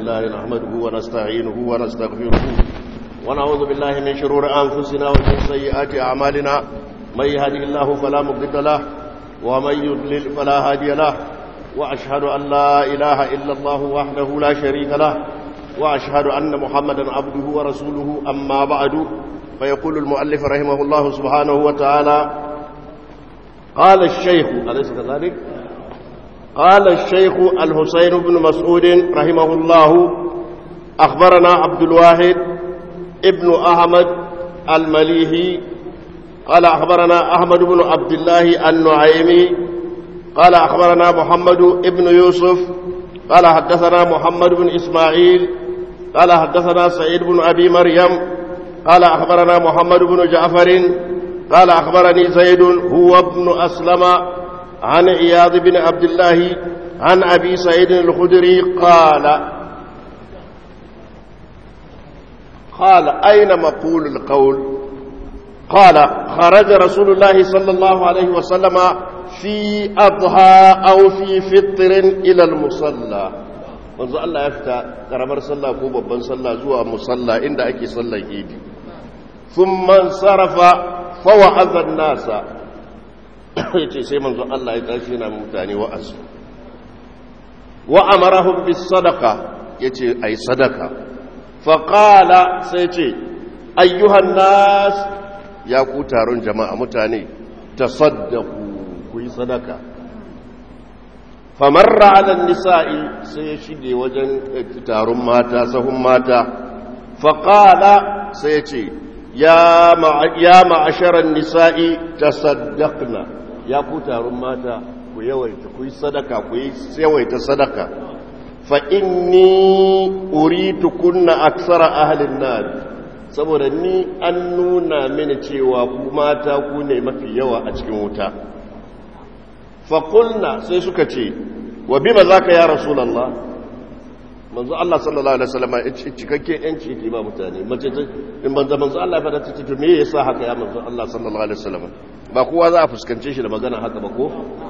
لله نحمده ونستعينه ونستغفره ونعوذ بالله من شرور أنفسنا ومن سيئات أعمالنا من يهده الله فلا مضل له ومن يضلل فلا هادي له وأشهد أن لا إله إلا الله وحده لا شريك له وأشهد أن محمدا عبده ورسوله أما بعد فيقول المؤلف رحمه الله سبحانه وتعالى قال الشيخ أليس كذلك؟ قال الشيخ الحسين بن مسعود رحمه الله أخبرنا عبد الواحد ابن أحمد المليهي قال أخبرنا أحمد بن عبد الله النعيمي قال أخبرنا محمد ابن يوسف قال حدثنا محمد بن إسماعيل قال حدثنا سعيد بن أبي مريم قال أخبرنا محمد بن جعفر قال أخبرني زيد هو ابن أسلم عن عياض بن عبد الله عن أبي سعيد الخدري قال قال أين مقول القول قال خرج رسول الله صلى الله عليه وسلم في أضحى أو في فطر إلى المصلى wanzu Allah ya fita karamar sallah ko babban sallah zuwa musalla inda ake sallar idi thumma sarafa fa wa'adha an-nasa yace sai manzo Allah ya tashi yana mutane wa'azi wa amarahum bis sadaqa yace ai sadaka fa qala sai yace ayyuhan nas ya ku taron jama'a mutane tasaddaqu ku yi sadaka famarra ala nisa'i sai ya shige wajen taron mata sahun mata faƙala sai ya ce ya ma'asharar nisa'i ta saddakna ya ku taron mata ku yawaita ku yi sadaka ku yi yawaita sadaka fa'inni uritu kunna aksara ahalin nan saboda ni an nuna mini cewa ku mata ku ne mafi yawa a cikin wuta faƙulna sai suka ce wa bima za ka ya rasulallah manzo Allah sallallahu alaihi wasallam cikakken yanci ke ba mutane mace ta in banza manzo Allah ya fada ta ce to me yasa haka ya manzo Allah sallallahu alaihi wasallam ba kowa za a fuskance shi da magana haka ba ko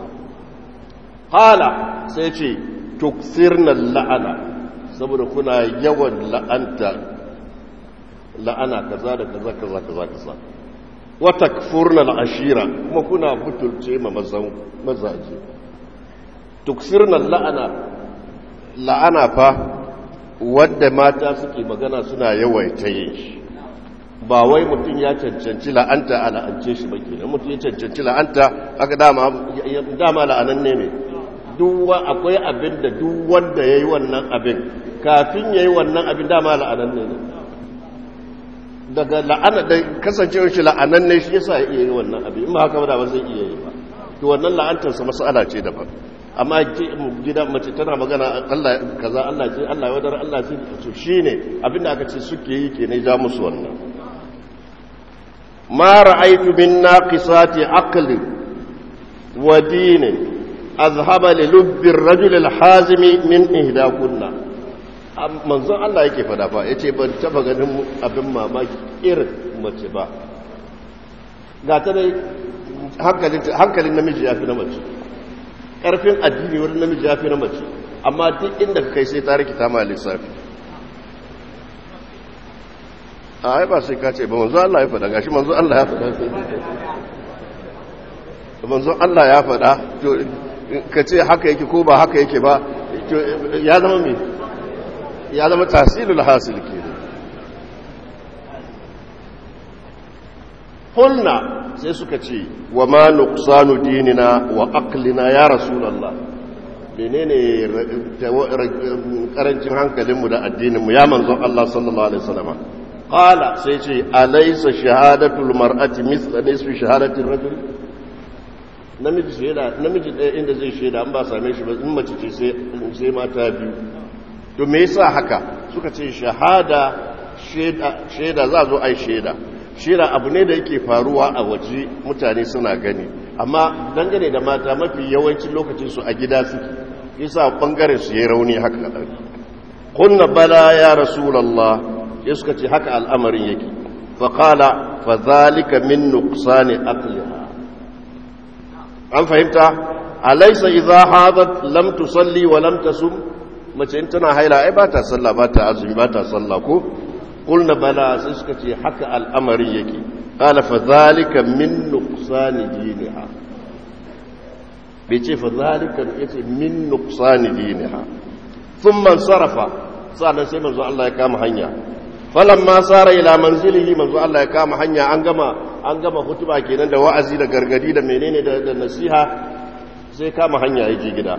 hala sai ce tuksirna la'ana saboda kuna yawan la'anta la'ana kaza da kaza kaza kaza kaza wa takfurna al'ashira kuma kuna butulce ma mazaje tuksirna la'ana la'ana fa wadda mata suke magana suna yawaita yin shi ba wai mutum ya cancanci la'anta a la'ance shi ba kenan mutum ya cancanci la'anta aka dama dama la'anan ne ne akwai abin da duk wanda ya yi wannan abin kafin ya yi wannan abin dama la'anan ne ne daga la'ana da kasancewar shi la'anan ne shi yasa ya iya yi wannan abin in ba haka ba ba zai iya yi ba to wannan la'antarsa mas'ala ce daban amma gida mace tana magana Allah kaza Allah ce Allah ya wadar Allah ce to shine abinda aka ce suke yi kenan ja musu wannan ma ra'aytu min naqisati aqli wa din azhaba li lubbi ar-rajul al-hazimi min ihdakunna manzon Allah yake fada fa yace ban taba ganin abin mamaki irin mace ba ga ta dai hankalin namiji ya fi na mace ƙarfin addini wurin namiji ya fi na mace amma duk inda ka kai sai ta rikita ma lissafi a ai ba sai ka ce ba manzo Allah ya faɗa gashi manzo Allah ya faɗa manzo Allah ya faɗa to ka ce haka yake ko ba haka yake ba to ya zama me ya zama tahsilul hasil ke Hulna sai suka ce wa ma nuqsanu dinina wa aqlina ya rasulullah menene karancin hankalinmu da addininmu ya manzon Allah sallallahu alaihi wasallam qala sai ce alaysa shahadatul mar'ati mithla nisfi shahadatir rajul namiji shaida namiji ɗaya inda zai shaida an ba same shi ba in mace ce sai sai mata biyu to me yasa haka suka ce shahada shaida shaida za zo ai shaida shira abu ne da yake faruwa a waje mutane suna gani amma dangane da mata mafi yawancin lokacin su a gida suke yasa bangaren su yayi rauni haka kadan kunna bala ya rasulullah ya suka ce haka al'amarin yake fa qala fa zalika min nuqsani aqliha an fahimta alaysa idha hadat lam tusalli wa lam tasum mace in tana haila ai ba ta sallah ba ta azumi ba ta sallah ko qulna bala sai suka ce haka al'amari yake qala fa zalika min nuqsani diniha bai ce fa zalika yace min nuqsani diniha thumma sarafa sannan sai manzo Allah ya kama hanya falamma sara ila manzilihi manzo Allah ya kama hanya an gama an gama hutuba kenan da wa'azi da gargadi da menene da nasiha sai kama hanya yake gida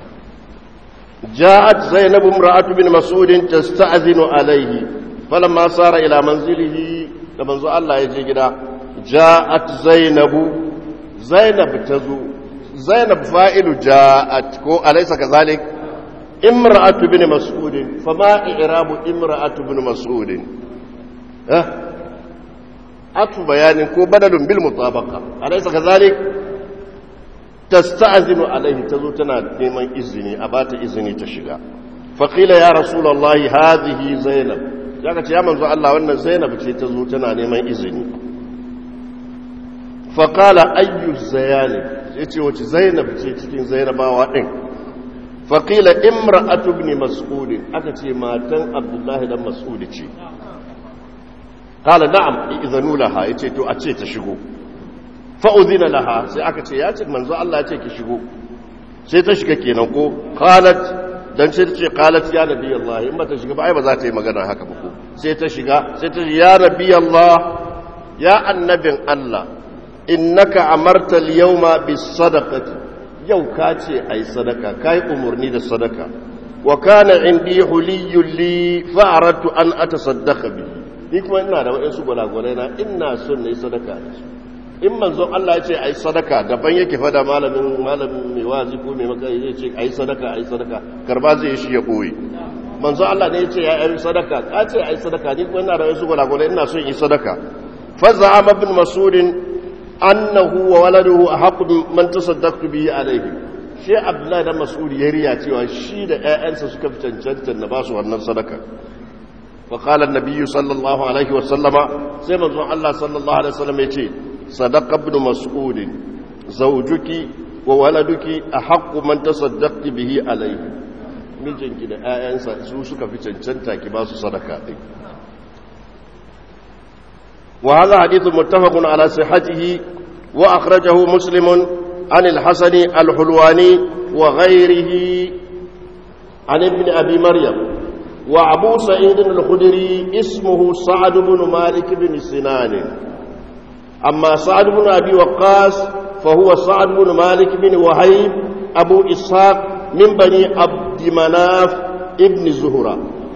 ja'at zainab imra'atu bin mas'ud tasta'zinu alayhi falamma sara ila manzilihi da manzo Allah ya je gida ja'at zainab zainab tazo zainab fa'ilu ja'at ko alaysa kazalik imra'atu bin mas'ud fama i'rabu imra'atu bin mas'ud ha atu bayanin ko badalun bil mutabaqa alaysa kazalik tasta'zinu alaihi tazo tana neman izini a bata izini ta shiga faqila ya rasulullahi hadhihi zainab zaka ce ya manzo Allah wannan zainab ce tazo tana neman izini faqala ayyu zayani yace wace zainab ce cikin zainabawa din faqila imra'atu ibn mas'ud aka ce matan abdullahi dan mas'ud ce qala na'am idhanu laha yace to a ce ta shigo fa'udina laha sai aka ce ya ce manzo Allah ya ce ki shigo sai ta shiga kenan ko qalat dan sai ta ce qalat ya nabi Allah in ba ta shiga ba ai ba za ta yi magana haka ba ko sai ta shiga sai ta ce ya nabi Allah ya annabin Allah innaka amarta al-yawma bis-sadaqati yau ka ce ai sadaka kai umurni da sadaka wa kana indi huliyyun li fa aradtu an atasaddaqa bihi ni kuma ina da waɗansu gwalagwalai na ina son na yi sadaka da su in manzon Allah ya ce ai sadaka daban yake fada malamin malamin mai wazi ko mai maka zai ce ai sadaka ai sadaka karba zai shi ya koyi manzon Allah ne ya ce ya yi sadaka ka ce ai sadaka ni kuma ina da wasu gwalagwalai ina son yi sadaka faza ibn mas'ud annahu wa waladuhu ahqqu man tasaddaqtu bihi alayhi shi abdullahi da mas'ud ya riya cewa shi da ƴaƴansa suka fi cancanta na ba su wannan sadaka فقال النبي صلى الله عليه وسلم سيما الله صلى الله عليه وسلم يتي صدق ابن مسعود زوجك وولدك أحق من تصدقت به عليه mijinki da ‘ya'yansa su suka fi cancanta ki ba su sadaka ɗin wa haza hadithun muttafaqun ala sihhatihi wa akhrajahu muslimun an al-hasani al-hulwani wa ghayrihi an ibn abi maryam وابو سعيد الخدري اسمه سعد بن مالك بن سنان اما سعد بن ابي وقاص فهو سعد بن مالك بن وهيب ابو اسحاق من بني عبد مناف ابن زهرة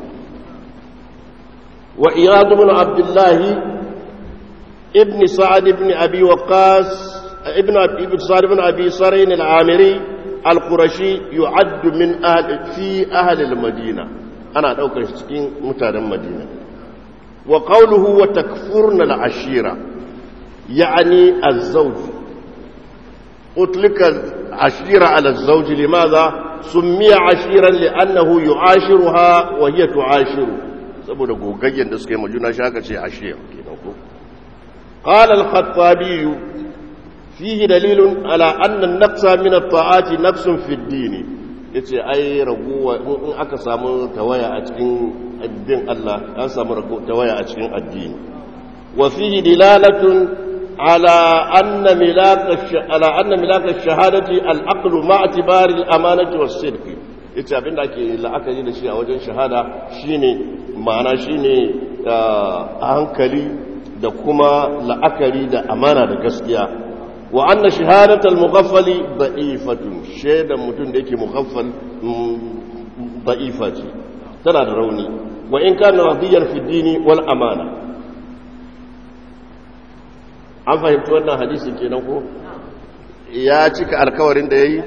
وإياد بن عبد الله ابن سعد بن ابي وقاص ابن ابن سعد بن ابي سرين العامري القرشي يعد من اهل في اهل المدينه ana ɗaukar shi cikin mutanen madina wa qawluhu wa takfurna al-ashira ya'ni az-zawj utlika ashira ala az-zawj limadha summiya ashiran li'annahu yu'ashiruha wa hiya tu'ashiru saboda gogaggen da suka yi majuna shaka ce ashir kenan ko qala al-khattabi fihi dalilun ala anna an-naqsa min at-ta'ati nafsun fi ad-din ya ce ai raguwa in aka samu tawaya a cikin addin Allah an samu tawaya a cikin addini wa fihi dilalatun ala anna milaka ala anna milaka shahadati al-aqlu ma i'tibari al-amanati was-sidq yace abinda ake la'akari da shi a wajen shahada shine ma'ana shine hankali da kuma la'akari da amana da gaskiya wa anna shahadatal mughaffali da'ifatun shaidan mutum da yake mughaffal da'ifa ce tana da rauni wa in kana radiyan fi dini wal amana an fahimci wannan hadisi kenan ko ya cika alkawarin da yayi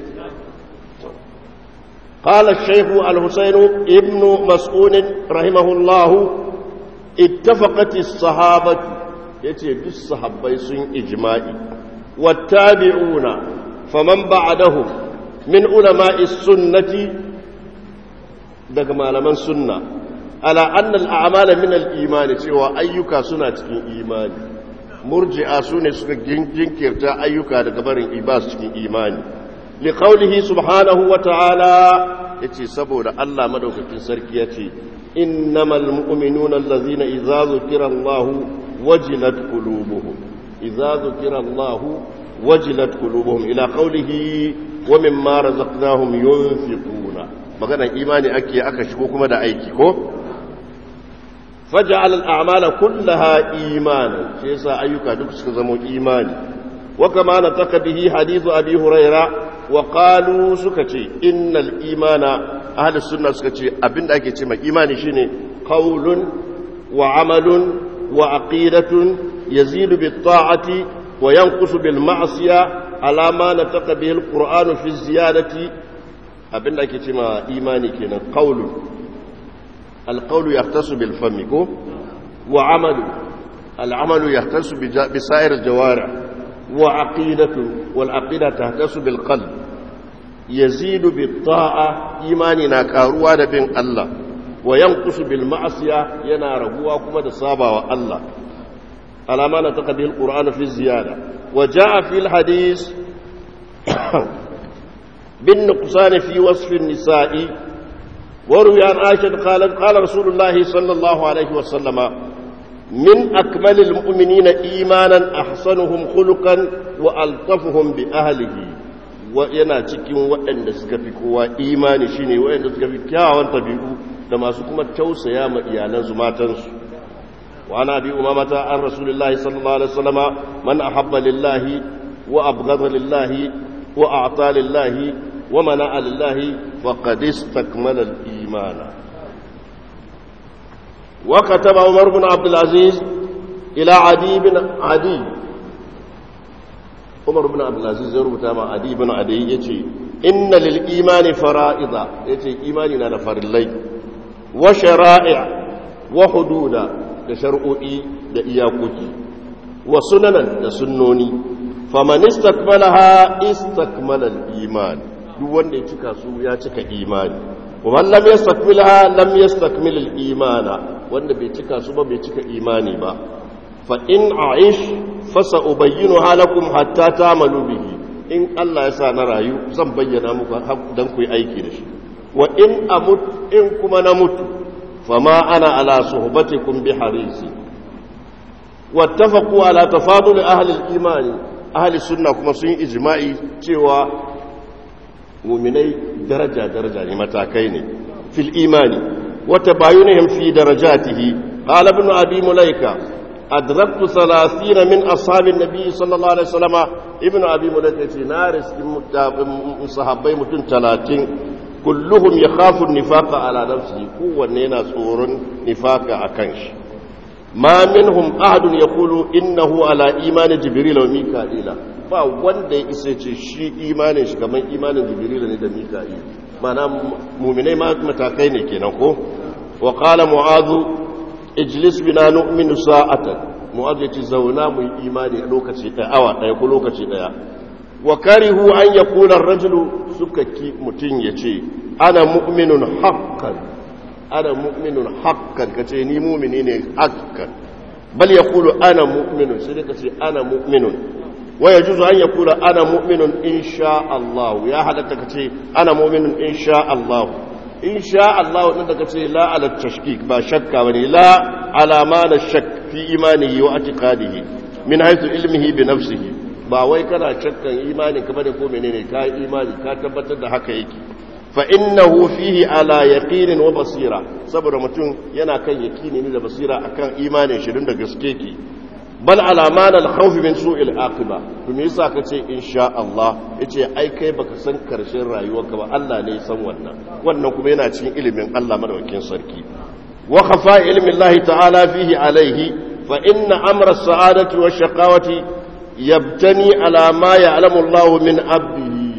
قال الشيخ الحسين ابن مسعود رحمه الله اتفقت الصحابة يتي بالصحابة سن إجماعي والتابعون فمن بعدهم من علماء السنة daga malaman sunna ala annal a'mala min al-iman cewa ayyuka suna cikin imani murji'a sune suka jinkirta ayyuka daga barin ibas cikin imani li qawlihi subhanahu wa ta'ala yace saboda Allah madaukakin sarki yace innamal mu'minuna allazina idza zukira Allah wajilat qulubuhum idza zukira Allah wajilat qulubuhum ila qawlihi wa mimma razaqnahum yunfiquna magana imani ake aka shigo kuma da aiki ko faj'al al-a'mala kullaha imanan sai yasa ayyuka duk suka zama imani wa kama nataka bihi hadithu abi huraira wa qalu suka ce innal imana ahli sunna suka ce abinda ake ce mai imani shine qaulun wa amalun wa aqidatun yazidu bit ta'ati wa yanqusu bil ma'siya ala ma nataka bihi al-qur'anu fi ziyadati abinda ake ce ma imani kenan qaulun القول يختص بالفم كو وعمل العمل يختص بسائر الجوارح وعقيدة والعقيدة تختص بالقلب يزيد بالطاعة إيماننا كاروا بين الله وينقص بالمعصية ينار هو كما تصابع الله على ما نطق به القرآن في الزيادة وجاء في الحديث بالنقصان في وصف النساء وروي عن عائشة قالت قال رسول الله صلى الله عليه وسلم من أكمل المؤمنين إيمانا أحسنهم خلقا وألطفهم بأهله وينا cikin waɗanda suka fi kowa imani shine waɗanda suka fi kyawun tabi'u da masu kuma tausaya ma iyalansu matansu wa ana bi umamata an rasulullahi sallallahu alaihi wasallama man ahabba lillahi wa abghadha lillahi wa a'ta lillahi wa mana'a lillahi faqad istakmala al-iman wa kataba umar ibn abd al-aziz ila adi ibn adi umar ibn abd al-aziz ya rubuta ma adi ibn adi yace inna lil imani fara'ida yace imani na da farillai wa shara'i' wa hududa da shar'o'i da iyakoki wa sunanan da sunnoni faman istakmalaha istakmala al-iman duk wanda ya cika su ya cika imani wa lam yastakmilha lam yastakmil al-imana wanda bai cika su ba bai cika imani ba fa in aish fa sa'ubayyinuha lakum hatta ta'malu bihi in Allah ya sa na rayu zan bayyana muku dan ku yi aiki da shi wa in amut in kuma na mutu fama ana ala suhbatikum bi harisi wattafaqu ala tafadul ahli al-imani ahli sunna kuma sun yi ijma'i cewa muminai daraja-daraja ne matakai ne fil imani wata bayunihim fi darajatihi qala ibn abi mulaika adraktu 30 min ashabin nabi sallallahu alaihi wasallam ibn abi mulaika ce na riski sahabbai mutum 30 kulluhum yakhafu an-nifaqa ala nafsihi kowanne yana tsoron nifaqa akan shi ma minhum ahadun yaqulu innahu ala imani jibril wa mika'ila ba wanda ya isa ce shi imanin shi kamar imanin jibril ne da mika'il mana mu'minai ma matakai ne kenan ko wa qala mu'adhu ijlis bina nu'minu sa'atan mu'adhu ya ce zauna mu yi imani a lokaci ɗaya awa ɗaya ko lokaci ɗaya wa karihu an yakuna ar-rajulu suka ki mutun ya ce ana mu'minun haqqan ana mu'minun haqqan kace ni mu'mini ne haqqan bal yaqulu ana mu'minun sai kace ana mu'minun wa yajuzu an yaqula ana mu'minun insha Allah ya halatta kace ana mu'minun insha Allah insha Allah din da kace la ala tashkik ba shakka bane la ala ma la shakk fi imanihi wa i'tiqadihi min haythu ilmihi bi nafsihi ba wai kana shakkan imanin ka bane ko menene ka imani ka tabbatar da haka yake fa innahu fihi ala yaqinin wa basira saboda mutum yana kan yaqini ne da basira akan imanin shi da gaske ke bal ala man al khawf min su'il aqiba to me yasa kace insha Allah yace ai kai baka san karshen rayuwarka ba Allah ne ya san wannan wannan kuma yana cikin ilimin Allah madaukakin sarki wa khafa ilmi Allah ta'ala fihi alaihi fa inna amra as-sa'adati wash-shaqawati yabtani ala ma ya'lamu Allah min abdihi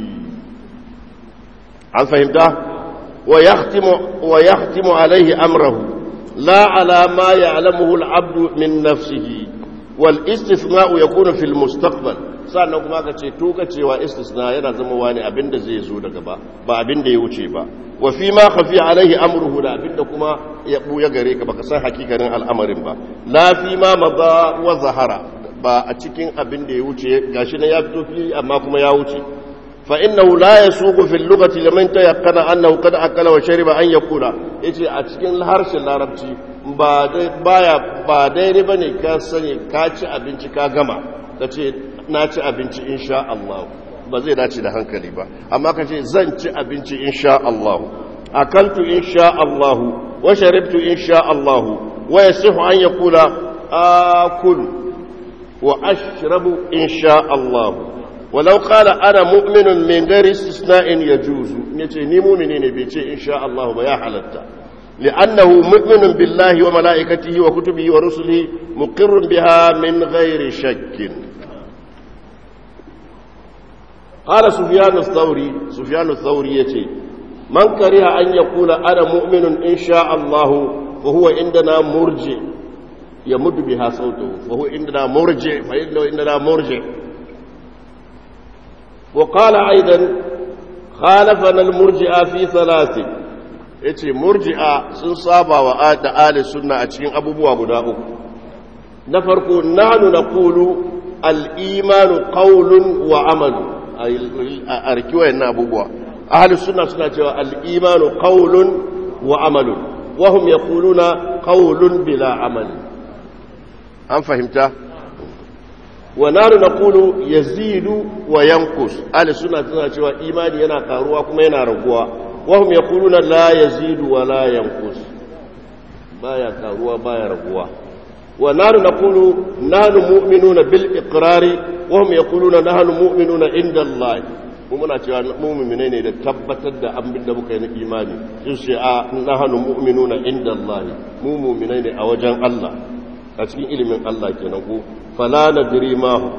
an fahimta wa yahtimu wa yahtimu alaihi amrahu la ala ma ya'lamuhu al-'abdu min nafsihi wal istithna'u yakunu fil mustaqbal sannan kuma ka ce to ka cewa istisna yana zama wani abinda zai zo daga ba ba abinda ya wuce ba wa fi ma khafi alaihi amruhu da abinda kuma ya buya gare ka baka san hakikanin al'amarin ba la fi ma madha wa zahara ba a cikin abinda ya wuce gashi na ya fito fili amma kuma ya wuce فإنه لا يسوق في اللغة لمن تيقن أنه قد أكل وشرب أن يقول yace a cikin harshen larabci ba baya ba daidai bane ka sani ka ci abinci ka gama kace na ci abinci insha Allah ba zai dace da hankali ba amma kace zan ci abinci insha Allah akaltu insha Allah wa sharibtu insha Allah wa yasihu an yaqula akul wa ashrabu insha Allah ولو قال انا مؤمن من غير استثناء يجوز yace ni mu'mini ne bai ce insha Allah ba ya halatta لانه مؤمن بالله وملائكته وكتبه ورسله مقر بها من غير شك قال سفيان الثوري سفيان الثوري yace من كره ان يقول انا مؤمن ان شاء الله فهو عندنا مرجع يمد بها صوته فهو عندنا مرجع فإنه عندنا مرجع وقال أيضا خالفنا المرجئة في ثلاث yace murji'a sun saba wa da ahli sunna a cikin abubuwa guda uku na farko nahnu naqulu al-imanu qawlun wa amalu a riki wayannan abubuwa ahli sunna suna cewa al-imanu qawlun wa amalu wa hum yaquluna qawlun bila amali an fahimta ونحن نقول يزيد وينقص اهل السنه tana cewa imani yana karuwa kuma yana raguwa wahum yaquluna la yazidu wa la yanqus baya karuwa baya raguwa wa nahnu naqulu nahnu mu'minuna bil iqrari wahum yaquluna nahnu mu'minuna inda Allah mu muna cewa mu mu'mine ne da tabbatar da abin da muka yi na imani sun ce a nahnu mu'minuna inda Allah mu mu'mine ne a wajen Allah a cikin ilimin Allah kenan ko فلا ندري ما هو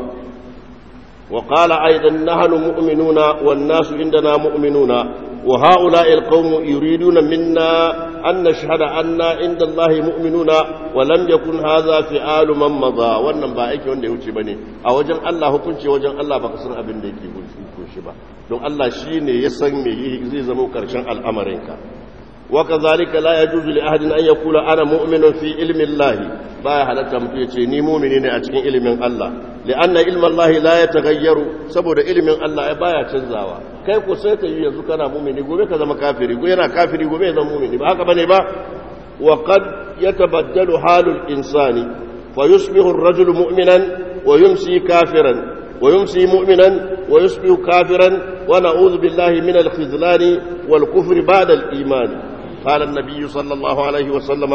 وقال أيضا نحن مؤمنون والناس عندنا مؤمنون وهؤلاء القوم يريدون منا أن نشهد أن عند الله مؤمنون ولم يكن هذا فعال من مضى wannan ba aiki wanda ya wuce bane a wajen Allah hukunci wajen Allah baka san abin da yake hukunci ba don Allah shine ya san me zai zama karshen al'amarinka وكذلك لا يجوز لأحد أن يقول أنا مؤمن في علم الله باية حلتا متويتي ني مؤمنين أتكين علم الله لأن علم الله لا يتغير سبب علم الله باية تنزاوا كيف سيتا يزو كان مؤمن يقول كذا مكافر يقول أنا كافر يقول أنا مؤمن بهذا بني با وقد يتبدل حال الإنسان فيصبح الرجل مؤمنا ويمسي كافرا ويمسي مؤمنا ويصبح كافرا ونعوذ بالله من الخذلان والكفر بعد الإيمان قال النبي صلى الله عليه وسلم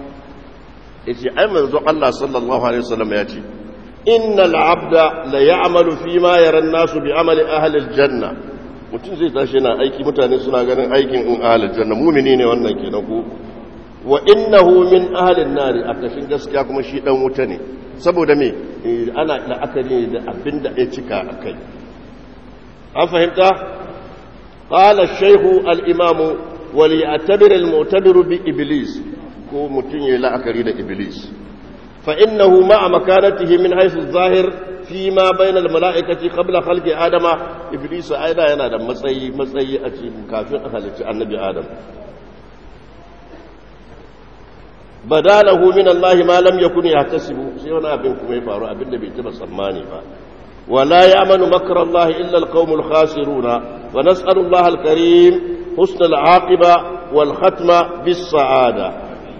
يجي أي منذ الله صلى الله عليه وسلم يأتي إن العبد ليعمل فيما يرى الناس بعمل أهل الجنة mutum zai tashi na aiki mutane suna ganin aikin in ahalin janna mumini ne wannan ke na ku wa innahu min ahalin nari a kashin gaskiya kuma shi dan wuta ne saboda me ana la'akari da abin da ya cika a kai an fahimta qala shaykhu al-imamu wal ya'tabir al-mu'tabir bi iblis ko mutun yayi la'akari da iblis fa innahu ma'a makanatihi min haythu adh-dhahir fi ma bayna al-mala'ikati qabla khalqi adama iblis aida yana da matsayi matsayi a cikin kafin a halicci annabi adam badalahu min Allah ma lam yakun yahtasibu sai wani abin kuma ya faru abin da bai taba tsammani ba ولا يأمن مكر الله إلا القوم الخاسرون ونسأل الله الكريم حسن العاقبة والختمة بالسعادة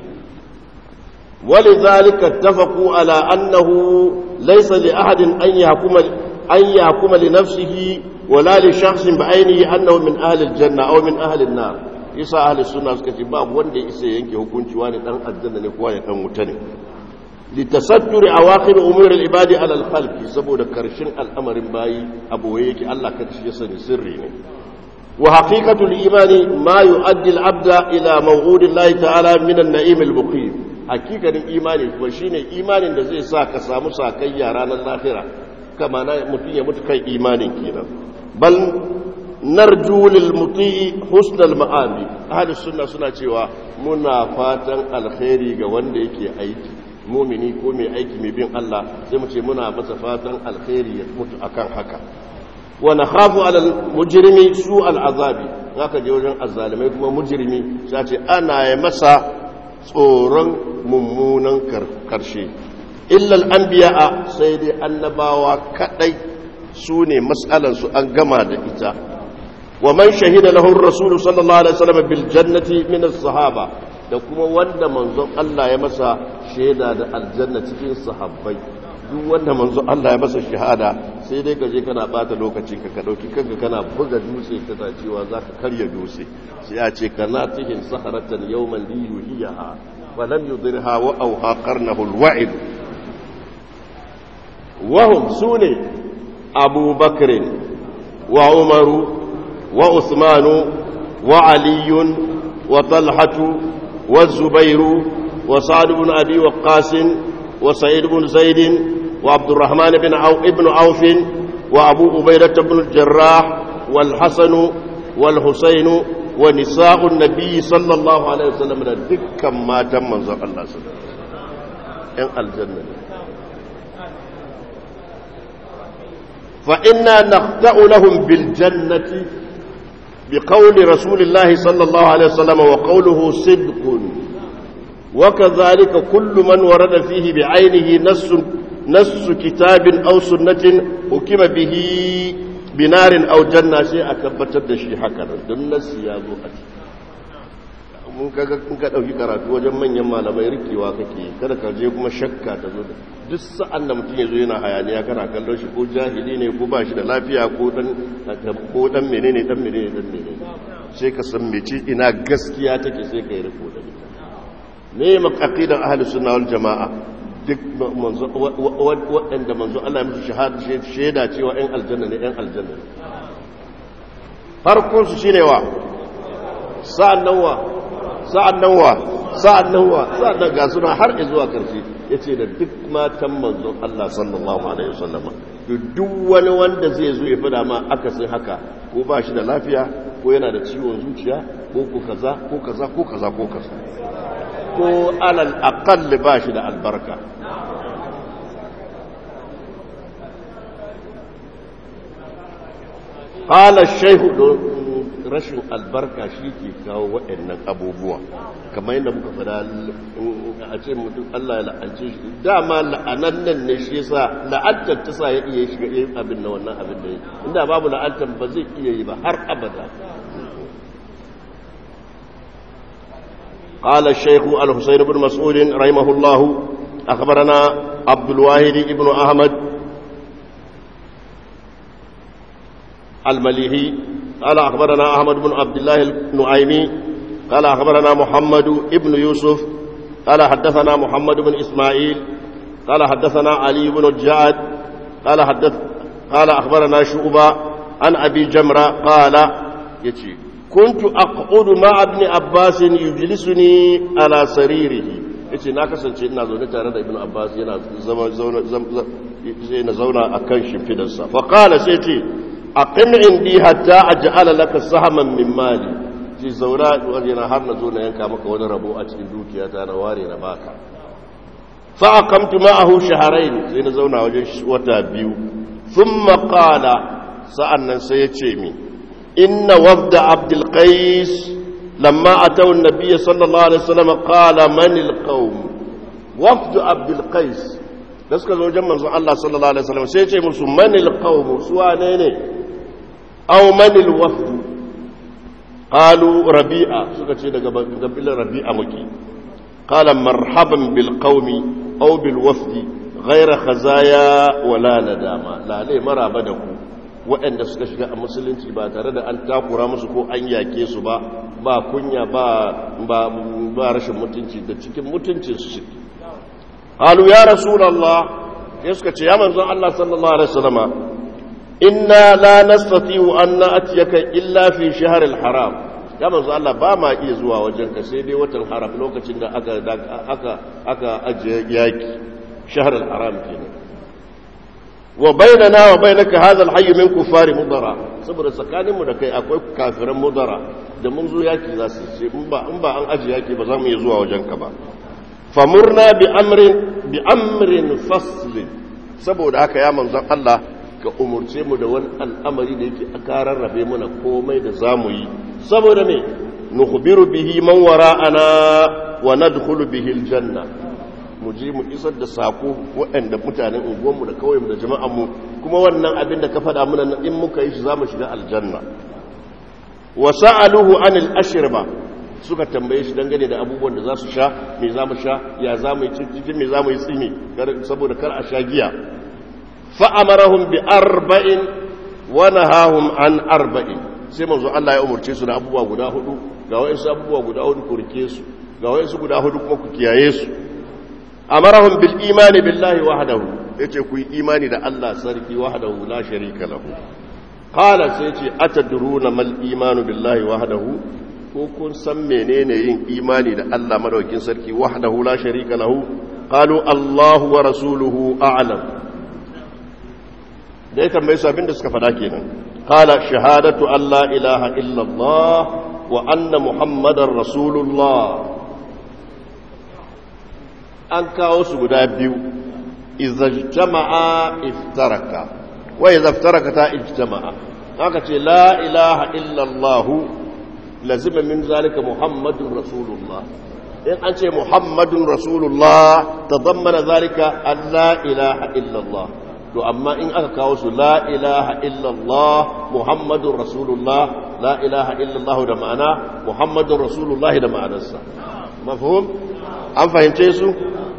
ولذلك اتفقوا على أنه ليس لأحد أن يحكم, أن يحكم لنفسه ولا لشخص بعينه أنه من أهل الجنة أو من أهل النار يسا أهل السنة كتباب وندي إسا ينكي حكم شواني أن الجنة نكواني أن متنم litasattur awaqib umur al-ibadi ala al-khalq saboda karshen al'amarin bayi abu yake Allah karshe ya sani sirri ne wa haqiqatu al-imani ma yu'addi al-abda ila maw'ud Allah ta'ala min an-na'im al-muqim haqiqatin imani kuma shine imanin da zai sa ka samu sakayya ranar lahira kama na mutun ya mutu kai imanin kenan bal narju lil mutii husnal ma'abi ahli sunna suna cewa muna fatan alkhairi ga wanda yake aiki mumini ko mai aiki mai bin Allah sai mu ce muna masa fatan alkhairi ya mutu akan haka wa nakhafu ala mujrimi su al'azabi haka je wajen azzalimai kuma mujrimi sai ce ana yi masa tsoron mummunan karshe illa al-anbiya sai dai annabawa kadai su ne mas'alansu an gama da ita wa man shahida lahu ar-rasul sallallahu alaihi wasallam bil jannati min as-sahaba da kuma wanda manzon Allah ya masa shaida da aljanna cikin sahabbai duk wanda manzon Allah ya masa shahada sai dai kaje kana bata lokaci ka ka dauki kanka kana buga dutse kana cewa zaka karya dutse sai ya ce kana tihin saharatan yawman li yuhiyaha wa lam yudirha wa awha qarnahu al-wa'id wa hum sune Abu Bakr wa Umaru wa Uthmanu wa Ali wa Talhatu والزبير وسعد بن أبي وقاس وسعيد بن زيد وعبد الرحمن بن عو ابن عوف وأبو عبيدة بن الجراح والحسن والحسين ونساء النبي صلى الله عليه وسلم دكا ما تم منظر الله صلى الله عليه وسلم إن الجنة فإنا نخدع لهم بالجنة بقول رسول الله صلى الله عليه وسلم وقوله صدق وكذلك كل من ورد فيه بعينه نص نص كتاب أو سنة حكم به بنار أو جنة شيء أكبتر da shi haka don nasi ya zo a mun kaga in ka dauki karatu wajen manyan malamai rikewa kake kada ka je kuma shakka ta zo duk sa'an da mutum ya zo yana hayaniya kana kallon shi ko jahili ne ko ba shi da lafiya ko dan ko dan menene dan menene dan menene sai ka san mece ina gaskiya take sai ka yi riko da ita ne maqaqidan ahli sunna wal jamaa duk manzo waɗanda manzo Allah ya musu shahada shaida cewa ɗan aljanna ne ɗan aljanna ne farkon su shine wa sa'an nan wa sa'an nan wa sa'an nan wa sa'an nan ga suna har zuwa karshe yace da duk matan manzon Allah sallallahu alaihi wasallam duk wani wanda zai zo ya fada ma akasin haka ko ba shi da lafiya ko yana da ciwon zuciya ko ko kaza ko kaza ko kaza ko kaza ko alal aqall ba shi da albarka qala ash-shaykh rashin albarka shi ke kawo waɗannan abubuwa kamar yadda muka fada a ce mutum Allah ya la'ance shi dama la'anan nan ne shi yasa la'antar ta sa ya iya shiga yin abin da wannan abin da ya inda babu la'antar ba zai iya yi ba har abada قال الشيخ الحسين بن مسعود رحمه الله أخبرنا عبد الواحد بن أحمد المليحي قال أخبرنا أحمد بن عبد الله النعيمي قال أخبرنا محمد بن يوسف قال حدثنا محمد بن إسماعيل قال حدثنا علي بن الجعد قال حدث قال أخبرنا شعبة عن أبي جمرة قال يتي كنت أقعد مع ابن عباس يجلسني على سريره yace na kasance ina zaune tare da ibn abbas yana zama zauna zauna akan shimfidarsa fa qala sai ce aqim indi hatta aj'ala laka sahaman min mali ji zaura yana har na zo na yanka maka wani rabo a cikin dukiyata na ware na baka fa aqamtu ma'ahu shahrayn sai na zauna wajen wata biyu thumma qala sa'annan sai ya ce mi inna wafda abdul qais lamma ataw an-nabiy sallallahu alaihi wasallam qala man al-qawm wafd abdul qais da suka zo wajen manzon Allah sallallahu alaihi wasallam sai ya ce musu man al-qawm su wane ne aw man al-wafd qalu rabi'a suka ce daga kabilar rabi'a muke qala marhaban bil qaumi aw bil wafdi ghayra khazaya wala nadama la lai maraba da ku waɗanda suka shiga a musulunci ba tare da an takura musu ko an yake su ba ba kunya ba ba ba rashin mutunci da cikin mutuncin su suke halu ya rasulullah ya suka ce ya manzon Allah sallallahu alaihi wasallama inna la nastati'u an na'tiyaka illa fi shahr al-haram ya manzo Allah ba ma iya zuwa wajen ka sai dai watan haram lokacin da aka aka aka ajiye yaki shahr al-haram kenan wa bainana wa bainaka hadha al-hayy min kuffari mudara saboda tsakanin mu da kai akwai kafiran mudara da mun zo yaki za su ce in ba in ba an ajiye yaki ba za mu iya zuwa wajen ka ba famurna bi amrin bi amrin fasl saboda haka ya manzon Allah ka umurce mu da wani al'amari da yake a karar rabe mana komai da za mu yi saboda me nukhbiru bihi man wara'ana wa nadkhulu bihi aljanna mu je mu isar da sako waɗanda mutanen unguwanmu da kauyenmu da jama'anmu kuma wannan abin da ka faɗa mana in muka yi shi za mu shiga aljanna wa sa'aluhu anil ashirba suka tambaye shi dangane da abubuwan da za su sha me za mu sha ya za mu yi cikin me za mu yi tsimi saboda kar a sha giya fa'amarahum bi arba'in wa nahahum an arba'in sai manzo Allah ya umurce su da abubuwa guda hudu ga wayansu abubuwa guda hudu ku rike su ga wayansu guda hudu kuma ku kiyaye su amarahum bil imani billahi wahdahu yace ku yi imani da Allah sarki wahdahu la sharika lahu qala sai yace atadruna mal imanu billahi wahdahu ko kun san menene yin imani da Allah madaukin sarki wahdahu la sharika lahu qalu Allahu wa rasuluhu a'lam da ya tambaye su abinda suka fada kenan qala shahadatu an la ilaha illa Allah wa anna muhammadar rasulullah an kawo su guda biyu izajtama'a iftaraka wa idza iftaraka ta ijtama'a haka ce la ilaha illa Allah lazima min zalika muhammadun rasulullah in an ce muhammadun rasulullah tadammana zalika an la ilaha illa Allah to amma in aka kawo su la ilaha illallah muhammadun rasulullah la ilaha illallah da ma'ana muhammadun rasulullah da ma'anarsa mafhum an fahimce su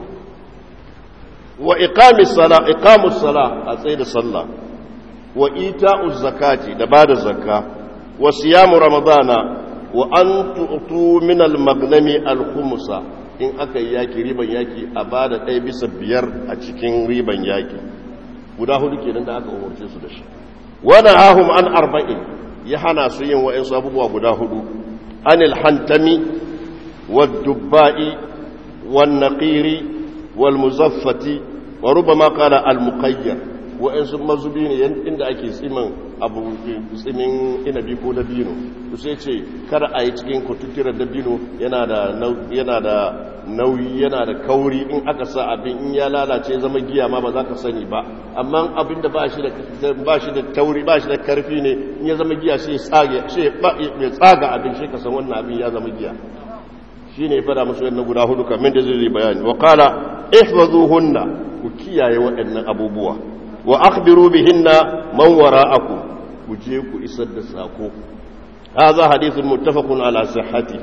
wa iqamis sala iqamus sala a tsaye da sallah wa ita'uz zakati da bada zakka wa siyamu ramadana wa an tu'tu min al-maghnami al-khumsa in aka yi yaki riban yaki a bada ɗaya bisa biyar a cikin riban yaki guda hudu kenan da aka umarce su da shi wani ahum an arba'in ya hana su yin wa'insu abubuwa guda hudu anil hantami wadubba'i wan naqiri wal muzaffati wa rubama qala al muqayyar wa'insu mazubi ne inda ake tsimin abu tsimin inabi ko dabino to sai ce kar a yi cikin kututturar dabino yana da yana da nauyi yana da kauri in aka sa abin in ya lalace zama giya ma ba za ka sani ba amma abin da ba shi da tauri ba shi da karfi ne in ya zama giya sai ya tsaga abin shi ka san wannan abin ya zama giya shi ne fada musu yadda guda hudu kamin da zai bayani wa kala ihfazuhunna ku kiyaye waɗannan abubuwa wa akhbiru bihinna man wara'akum ku je ku isar da sako هذا حديث متفق على صحته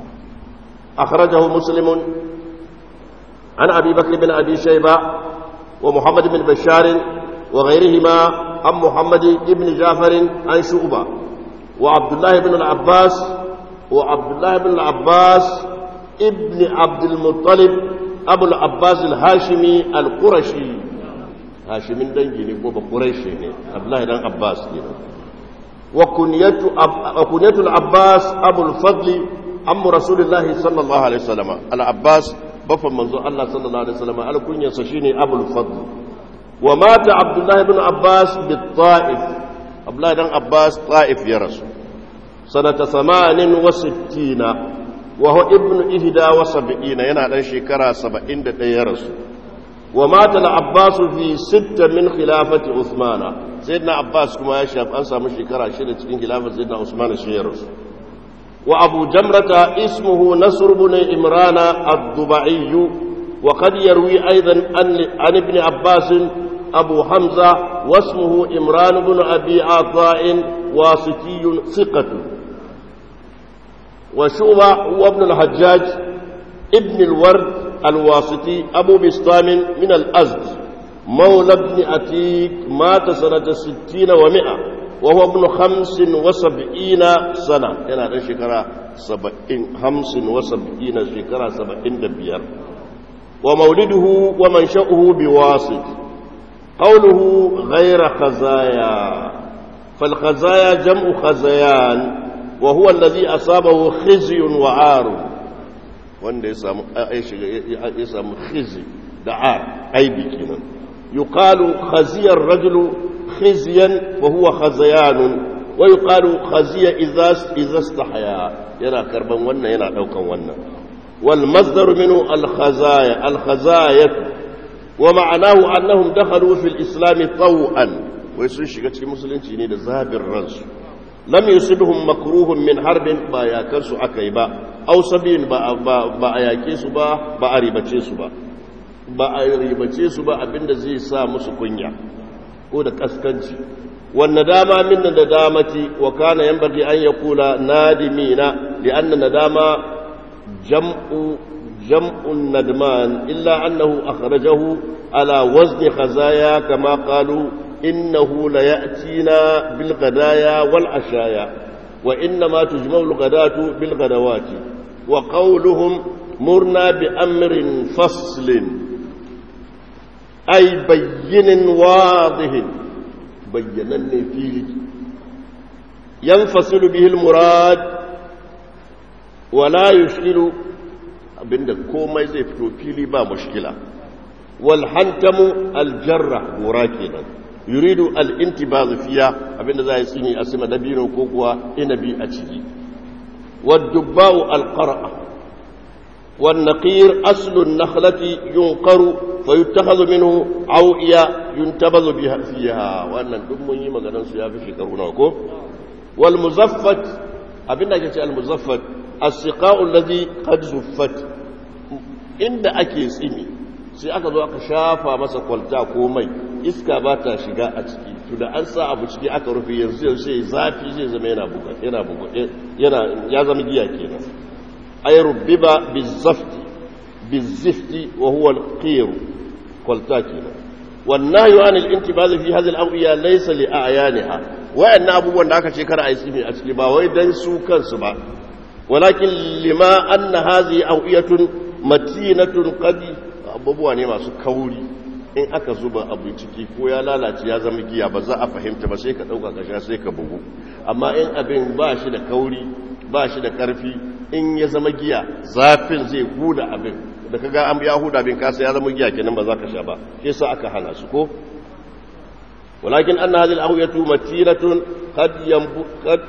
أخرجه مسلم عن أبي بكر بن أبي شيبة ومحمد بن بشار وغيرهما عن محمد بن جعفر عن شعبة وعبد الله بن العباس وعبد الله بن العباس ابن عبد المطلب أبو العباس الهاشمي القرشي هاشمي دنجي نقول قريشي عبد الله بن عباس وكنية, أب... وكنية العباس أبو الفضل عم رسول الله صلى الله عليه وسلم العباس بفا منظور الله صلى الله عليه وسلم على كنية سشيني أبو الفضل ومات عبد الله بن عباس بالطائف عبد الله بن عباس طائف يا رسول سنة ثمان وستين وهو ابن إهدى وسبعين ينا شكرا سبعين يا رسول ومات العباس في ستة من خلافة عثمان سيدنا عباس كما يشاف أنسى من شكرا شدة من خلافة سيدنا عثمان الشيرس وأبو جمرة اسمه نصر بن إمران الضبعي وقد يروي أيضا عن ابن عباس أبو حمزة واسمه إمران بن أبي عطاء واسطي ثقة وشوبة هو ابن الحجاج ابن الورد الواسطي أبو بسطام من الأزد مولى ابن أتيك مات سنة ستين ومئة وهو ابن خمس وسبعين سنة هنا يعني شكرا سبعين خمس وسبعين شكرا سبعين دبير ومولده ومنشأه بواسط قوله غير خزايا فالخزايا جمع خزيان وهو الذي أصابه خزي وعار wanda ya samu khizi da ar aibi kenan yuqalu khaziyar rajulu khizyan wa huwa khazayanun wa yuqalu khaziya idza idza istahya yana karban wannan yana daukan wannan wal masdaru minhu al khazaya al khazayat wa ma'anahu annahum dakhalu fil islam taw'an wai sun shiga cikin musulunci ne da zabin ransu lam yusibhum makruhun min harbin ba yakar su akai ba aw sabin ba ba a yake su ba ba a ribace su ba ba a ribace su ba abinda zai sa musu kunya ko da kaskanci wanne dama min da damati wa kana yanbaghi an yaqula nadimina li'anna nadama jam'u jam'un nadman illa annahu akhrajahu ala wazni khazaya kama qalu innahu la ya'tina bil ghadaya wal ashaya wa innama tujma'u al ghadatu bil ghadawati wa qawluhum murna bi amrin faslin أي بين واضح بينا فيه ينفصل به المراد ولا يشكل abinda komai zai fito fili ba mushkila wal hantamu al jarra gora kenan yuridu al intibaz fiya abinda za yi tsini a sama dabino ko kuwa inabi a ciki wad dubba'u al qara'a wan naqir aslu an nakhlati yunqaru فيتخذ منه عوئية ينتبذ بها فيها وأن دم يما غنن سو يافي شكرو نكو والمزفت abin da ake ce almuzaffat as-siqa'u alladhi qad zuffat inda ake tsimi sai aka zo aka shafa masa kwalta ko mai iska ba ta shiga a ciki to da an sa abu ciki aka rufe yanzu sai zafi zai zama yana buga yana buga yana ya zama giya kenan ay rubbiba bizafti bizifti wa huwa al-qir kwalta kenan والنهي عن الانتباه في هذه الأوعية ليس لأعيانها وأن أبو وأن أكا شكرا أيسمي أشكي با ويدن سوكا سبا ولكن لما أن هذه أوعية متينة قد abubuwa ne masu kauri in aka zuba abu ciki ko ya lalace ya zama giya ba za a fahimta ba sai ka ɗauka ka sha sai ka bugu amma in abin ba shi da kauri ba shi da ƙarfi in ya zama giya zafin zai huda abin da kaga an ya huda abin kasa ya zama giya kenan ba za ka sha ba shi sa aka hana su ko walakin anna hadhihi al-ahwiyatu matiratun qad yanbu qad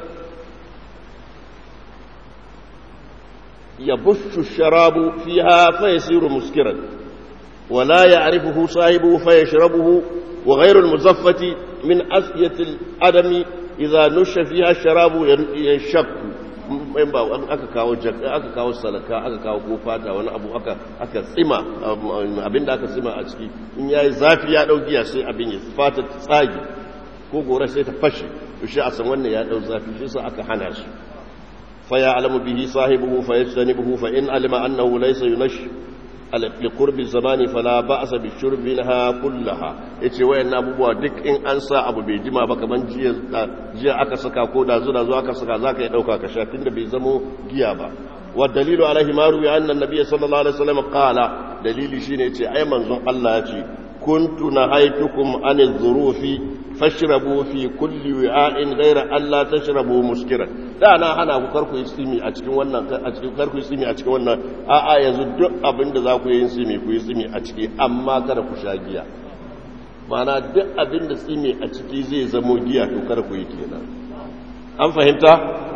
yabushu ash-sharabu fiha fa yasiru muskiran ولا يعرفه صاحبه فيشربه وغير المزفة من أسية الأدم إذا نش فيها الشراب ينشق in ba aka kawo aka kawo salaka aka kawo ko fata wani abu aka aka tsima abinda aka tsima a ciki in yayi zafi ya dau giya sai abin ya fata ta tsage ko gora sai ta fashe to shi a san wannan ya dau zafi shi sa aka hana shi fa ya alamu bihi sahibuhu fa yastanibuhu fa in alima annahu laysa yunash liqurbi zamani fala ba'sa bi shurbiha kullaha yace wayannan abubuwa duk in an sa abu bai jima ba kaman jiya jiya aka saka ko da zuwa zuwa aka saka zaka yi dauka ka sha tunda bai zamo giya ba wa dalilu alaihi ma ruwi anna nabiyyi sallallahu alaihi wasallam qala dalili shine yace ai manzon Allah yace kuntu nahaitukum anil dhurufi fashrabu fi kulli wi'a'in ghayra an la tashrabu muskiran da na hana ku karku yi tsimi a cikin wannan a cikin karku yi tsimi a cikin wannan a a yanzu duk abin da za ku yi tsimi ku yi tsimi a ciki amma kada ku sha giya mana duk abin da tsimi a ciki zai zamo giya to kada ku yi kenan an fahimta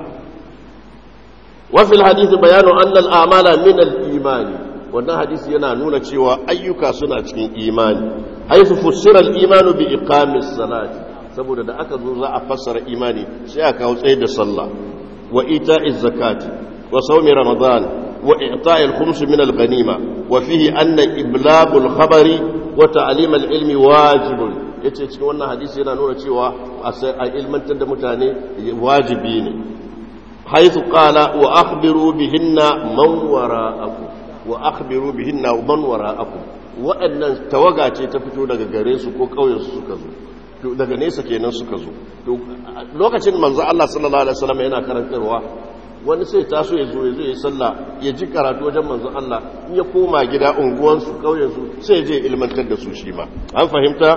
wa fil hadith bayanu anna al a'mala min al imani wannan hadisi yana nuna cewa ayyuka suna cikin imani haifu fussira al-imanu bi iqamis salati saboda da aka zo za a fassara imani sai aka kawo tsaye da sallah wa ita'iz zakati wa sawmi ramadan wa i'ta'il khums min al-ghanima wa fihi anna iblagul khabari wa ta'lim al-ilmi wajibun yace cikin wannan hadisi yana nuna cewa a ilmantar da mutane wajibi ne haythu qala wa akhbiru bihinna man wara'akum wa akhbiru bihinna man wara'akum waɗannan tawaga ce ta fito daga gare su ko ƙauyen su suka zo to daga nesa kenan suka zo to lokacin manzo Allah sallallahu alaihi wasallam yana karantarwa wani sai taso ya zo ya zo ya sallah ya ji karatu wajen manzo Allah in ya koma gida unguwan su ƙauyen su sai je ilmantar da su shi ma an fahimta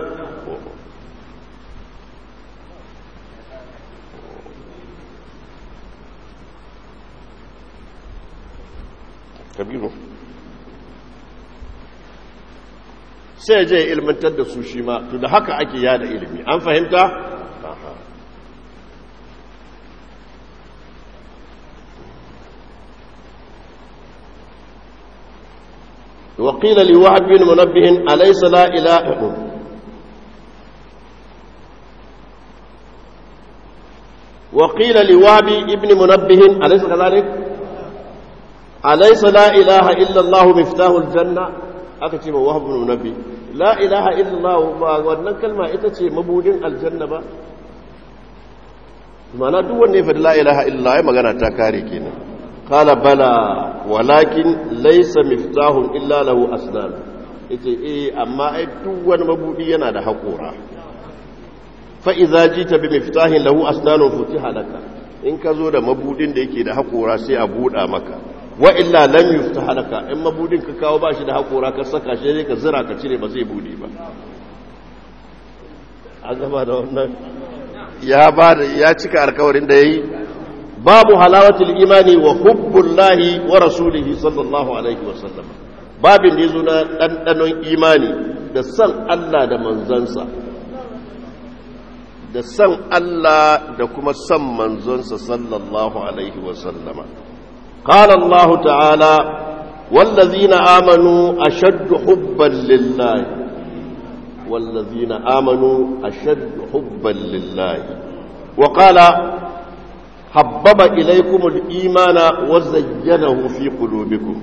kabiru sai je ilmantar da su shi ma to da haka ake yada ilimi an fahimta وقيل لوهب بن منبه أليس لا إله وقيل لوهب بن منبه أليس كذلك أليس لا إله إلا الله مفتاح الجنة aka ce ma wahab ibn nabi la ilaha illallah ba wannan kalma ita ce mabudin aljanna ba mana duk wanda ya faɗi la ilaha illallah ya magana ta kare kenan qala bala walakin laysa miftahun illa lahu asnan yace eh amma ai duk wani mabudi yana da haƙora fa idza jita bi miftahin lahu asnanun futiha laka in ka zo da mabudin da yake da haƙora sai a buɗa maka wa illa lam yuftaha laka in mabudin ka kawo bashi da haƙora ka saka shi ka zira ka cire ba zai bude ba an gaba da wannan ya ba da ya cika alkawarin da yayi babu halawatul imani wa hubbullahi wa rasulihi sallallahu alaihi wa sallam babin da yazo na dandanon imani da san Allah da manzansa da san Allah da kuma san manzonsa sallallahu alaihi wa sallama qala Allah ta'ala wallazina amanu ashaddu hubban lillahi والذين آمنوا أشد حبا لله وقال حبب إليكم الإيمان وزينه في قلوبكم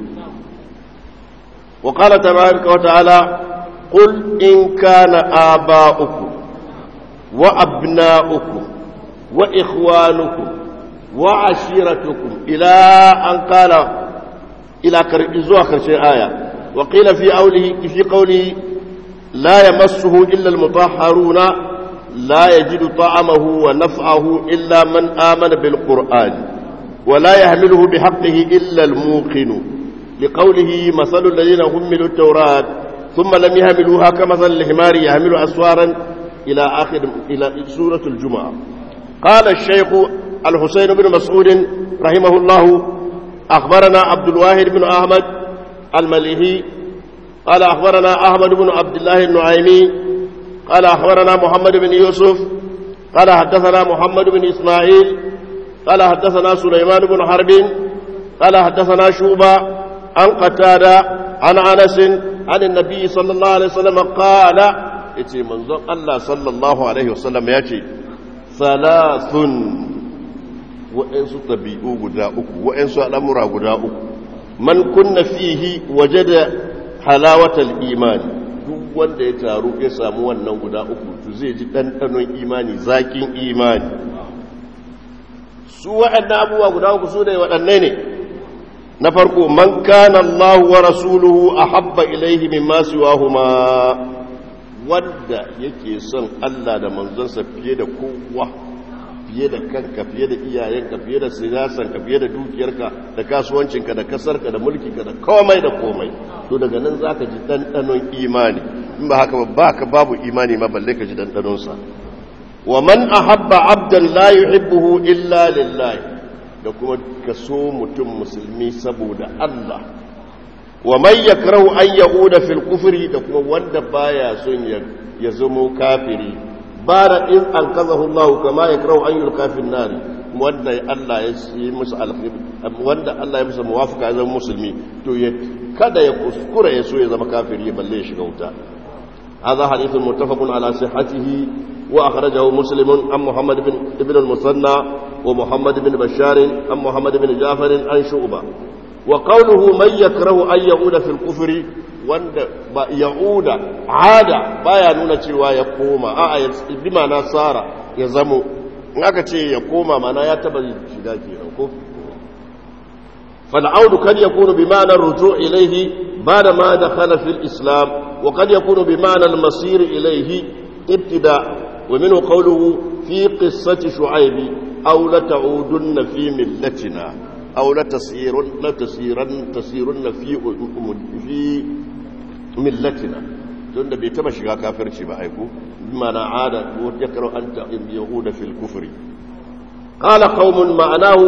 وقال تبارك وتعالى قل إن كان آباؤكم وأبناؤكم وإخوانكم وعشيرتكم إلى أن قال إلى آخر شيء آية وقيل في قوله في قوله لا يمسه إلا المطهرون لا يجد طعمه ونفعه إلا من آمن بالقرآن ولا يحمله بحقه إلا الموقن لقوله مثل الذين حملوا التوراة ثم لم يحملوها كمثل الحمار يحمل أسوارا إلى آخر إلى سورة الجمعة قال الشيخ الحسين بن مسعود رحمه الله أخبرنا عبد الواحد بن أحمد المليهي قال أخبرنا أحمد بن عبد الله النعيمي قال أخبرنا محمد بن يوسف قال حدثنا محمد بن إسماعيل قال حدثنا سليمان بن حرب قال حدثنا شوبة عن قتادة عن أنس عن النبي صلى الله عليه وسلم قال يتي منظر الله صلى الله عليه وسلم يأتي ثلاث وإنسو طبيعو قداؤك وإنسو الأمر قداؤك من كن فيه وجد halawatal imani duk wanda ya taru ya samu wannan guda uku to zai ji ɗanɗanon imani zakin imani su waɗannan abubuwa guda uku su ne waɗanne ne na farko man kana Allah wa rasuluhu ahabba ilaihi mimma siwahuma wanda yake son Allah da manzonsa fiye da kowa fiye da kanka fiye da iyayenka fiye da siyasanka fiye da dukiyarka da kasuwancinka da kasarka da mulkinka da komai da komai to daga nan za ka ji ɗanɗanon imani in ba haka ba ka babu imani ma balle ka ji ɗanɗanonsa wa man ahabba abdan la yuhibbuhu illa lillahi da kuma ka so mutum musulmi saboda Allah wa man yakrahu an yauda fil kufri da kuma wanda baya son ya zamo kafiri bara in an kazahu Allah kama ya karau an yulka fi nari wanda Allah ya yi musu wanda Allah ya musu muwafaka ya zama musulmi to ya kada ya kuskura ya so ya zama kafiri balle ya shiga wuta هذا حديث متفق على صحته وأخرجه مسلم عن محمد بن ابن المثنى ومحمد بن بشار عن محمد بن جعفر عن شعبة وقوله من يكره أن يعود في الكفر wanda ba ya'uda ada baya nuna cewa ya koma a'a bi ma'ana sara ya zamo in aka ce ya koma mana ya taba shiga kenan ko fal audu kad yakunu bi ma'ana ruju' ilayhi ba'da ma dakhala fil islam wa kad yakunu bi ma'ana al masir ilayhi ibtida wa minhu qawluhu fi qissati shu'aib aw la ta'udunna fi millatina aw la tasirun la tasiran tasirunna fi fi millatina don da bai taba shiga kafirci ba aiku mana ada ko yakra anta yahuda fil kufri qala qaumun ma'anahu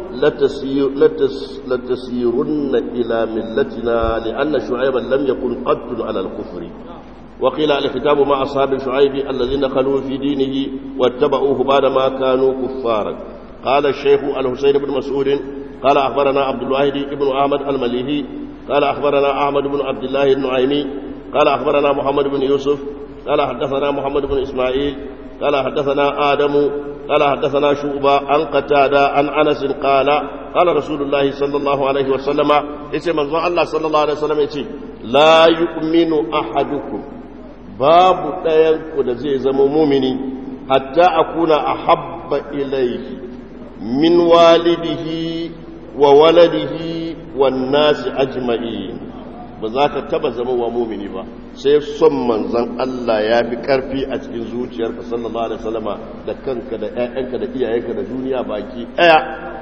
latasirunna ila millatina li'anna shu'ayban lam yakun qattun ala al-kufri وقيل الكتاب مع أصحاب شعيب الذين خلوا في دينه واتبعوه بعدما كانوا كفارا قال الشيخ الحسين بن مسعود قال أخبرنا عبد الواحد بن أحمد المليهي قال أخبرنا أحمد بن عبد الله النعيمي قال أخبرنا محمد بن يوسف قال حدثنا محمد بن إسماعيل قال حدثنا آدم قال حدثنا شعبة عن قتادة عن أنس قال قال رسول الله صلى الله عليه وسلم اسم الله صلى الله عليه وسلم لا يؤمن أحدكم babu ɗayan ku da zai zama mumini hatta akuna ahabba ilayhi min walidihi wa waladihi wan nasi ajma'in ba za ka taba zama wa mumini ba sai son manzan Allah ya fi karfi a cikin zuciyarka sallallahu alaihi wasallama da kanka da ƴaƴanka da iyayenka da duniya baki ɗaya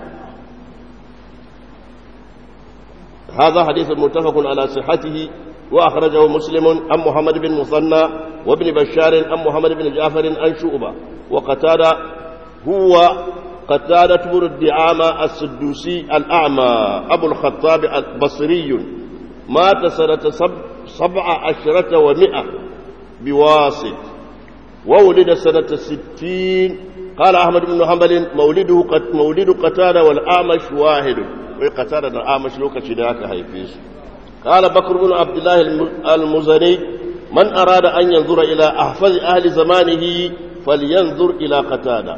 هذا حديث متفق على صحته وأخرجه مسلم عن محمد بن مثنى وابن بشار عن محمد بن جعفر عن شعبة وقتادة هو قتادة بن الدعامة السدوسي الأعمى أبو الخطاب البصري مات سنة سب سبع عشرة ومئة بواسط وولد سنة ستين قال أحمد بن حنبل مولده قد مولد قتادة والأعمش واحد وقتادة الأعمش لوكا ذاك هيفيس قال بكر بن عبد الله المزني من أراد أن ينظر إلى أحفظ أهل زمانه فلينظر إلى قتادة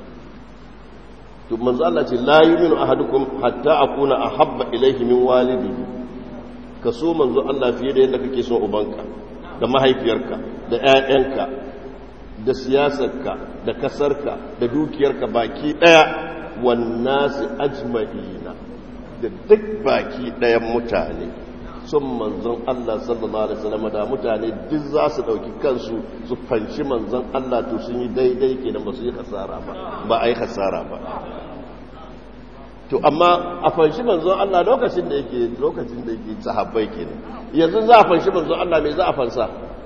ثم قال لا يؤمن أحدكم حتى أكون أحب إليه من والده ka so manzo Allah fiye da yadda kake son ubanka da mahaifiyarka da ƴaƴanka da siyasarka da kasarka da dukiyarka baki daya wannasi ajma'ina da duk baki dayan mutane son manzon Allah sallallahu alaihi wasallam da mutane duk za su dauki kansu su fanshi manzon Allah to sun yi daidai kenan ba su yi kasara ba ba ai kasara ba to amma a fanshi manzon Allah lokacin da yake lokacin da yake sahabbai kenan yanzu za a fanshi manzon Allah me za a fansa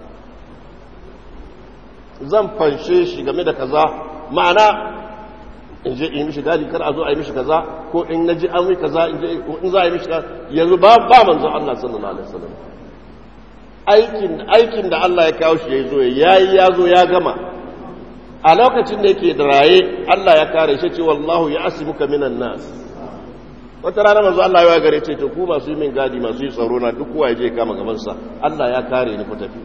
zan fanshe shi game da kaza ma'ana in je in mishi gadi kar a zo a yi mishi kaza ko in naji an yi kaza in je in za a yi mishi kaza yanzu ba ba manzon Allah sallallahu alaihi wasallam aikin aikin da Allah ya kawo shi ya zo yayi ya zo ya gama a lokacin da yake da raye Allah ya kare shi ce wallahu ya asimuka minan nas wata rana manzo Allah ya gare ce to ku masu yi min gadi masu yi tsaro na duk kowa ya je kama gaban sa Allah ya kare ni ku tafi